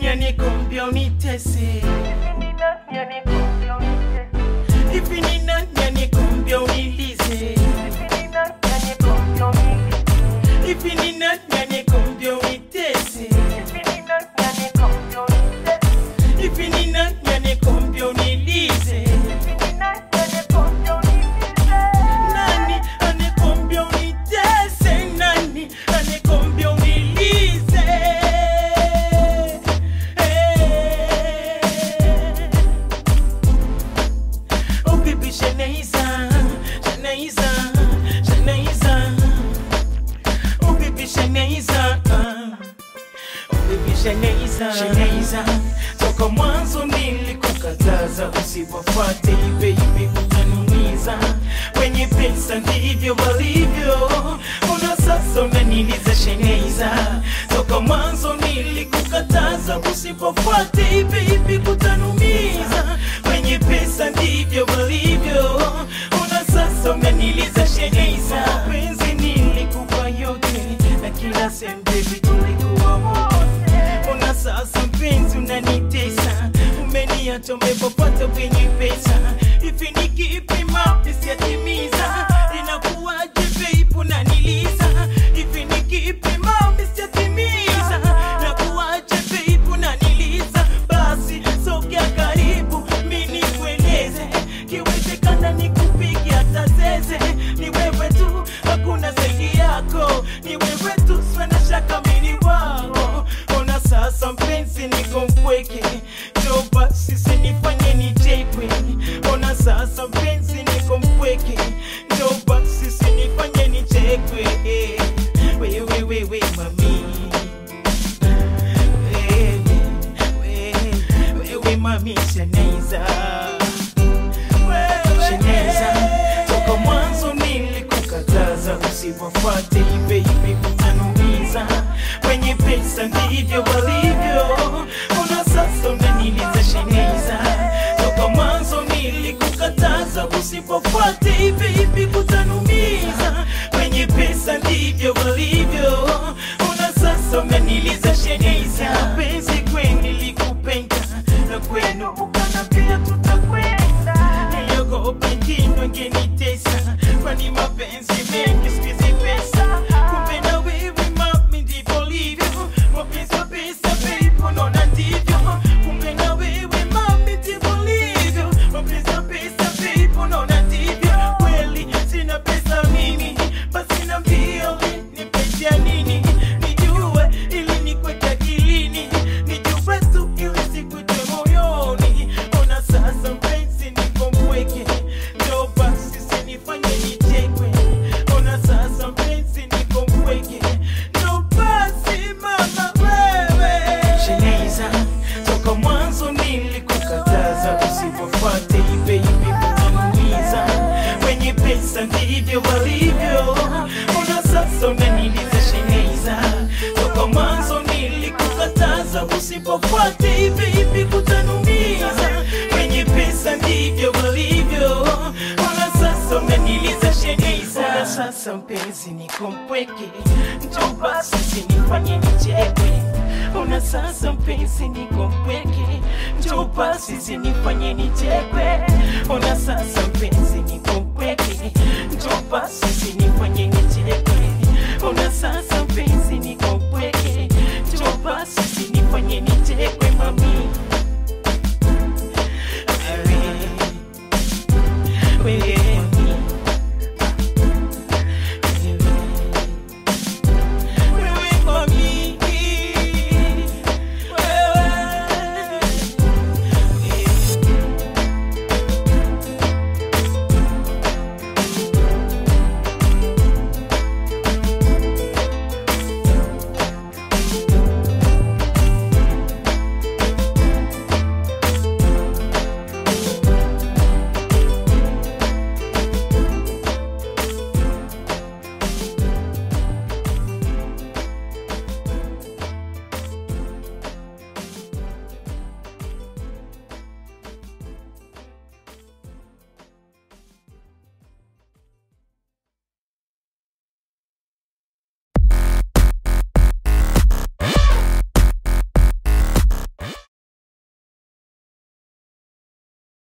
anikumbia unitese? Hivi ni nani anikumbia unilize? Hivi ni nani anikumbia unitese? Hivi ni nani anikumbia unilize? Nani anikumbia unitese? Nani anikumbia unilize? Hey. Oh baby Shanaiza, Shanaiza, Shanaiza. Oh baby Shanaiza, oh baby Shanaiza, Shanaiza. Toka mwanzo nilikukataza usiwafuate baby, utanumiza. Wenye pesa ndivyo walivyo, una sasa unaniliza Shanaiza. Toka mwanzo nilikukataza usiwafuate baby, kutanumiza. Wenye pesa ndivyo walivyo, una sasa unaniliza Shanaiza. Penzi nilikupa yote na kila sehemu baby, tulikuwa wote Ona sasa mpenzi unanitesa, umeniacha umepopata wenye pesa. Hivi ni kipi mapi siyatimiza? Inakuwaje babe unaniliza? Hivi ni kipi mapi siyatimiza? Inakuwaje babe unaniliza? Basi sogea karibu mimi nikueleze, kiwezekana nikupige hata zeze. Ni wewe tu, hakuna zaidi yako, ni wewe tu, sina shaka mimi ni wako. Ona sasa mpenzi, niko mpweke, njoo basi usinifanye nichekwe. Ona sasa mpenzi, niko mpweke, njoo basi usinifanye nichekwe. Wewe wewe mami, wewe wewe mami Shanaiza Shanaiza, toka mwanzo nilikukataza usiwafuate baby, utanumiza. Wenye pesa ndivyo walivyo, una sasa unaniliza Shanaiza. Toka mwanzo nilikukataza usiwafuate baby, kutanumiza. Wenye pesa ndivyo walivyo, una sasa unaniliza Shanaiza. Penzi kweli nilikupenda na kwenu ukanambia tutakwenda niliogopa kinywa ngenitesa, kwani mapenzi mengi siku hizi pesa. Kumbe na wewe mami ndivyo livyo, mapenzi ya pesa babe, unaona ndivyo. Kumbe na wewe mami ndivyo livyo, mapenzi ya pesa babe, unaona ndivyo. Kweli sina pesa mimi, basi niambie ulinipatia nini, nijue ili nikweke akilini, nijue tu ili sikuje moyoni. Ona sasa mpenzi, niko mpweke, njoo basi usinifanye nichekwe. Ona sasa mpenzi, niko mpweke, njoo basi mama wewe. Shanaiza, toka mwanzo nilikukataza usiwafuate baby, utanumiza. Wenye pesa ndivyo walivyo, ona sasa unaniliza Shanaiza. Toka mwanzo nilikukataza usipofuate baby, kutanumiza. Wenye pesa ndivyo walivyo, ona sasa unaniliza Shanaiza. Ona sasa mpenzi, niko mpweke, njoo basi usinifanye nichekwe. Ona sasa mpenzi, niko mpweke, njoo basi usinifanye nichekwe. Ona sasa mpenzi, niko mpweke, njoo basi usinifanye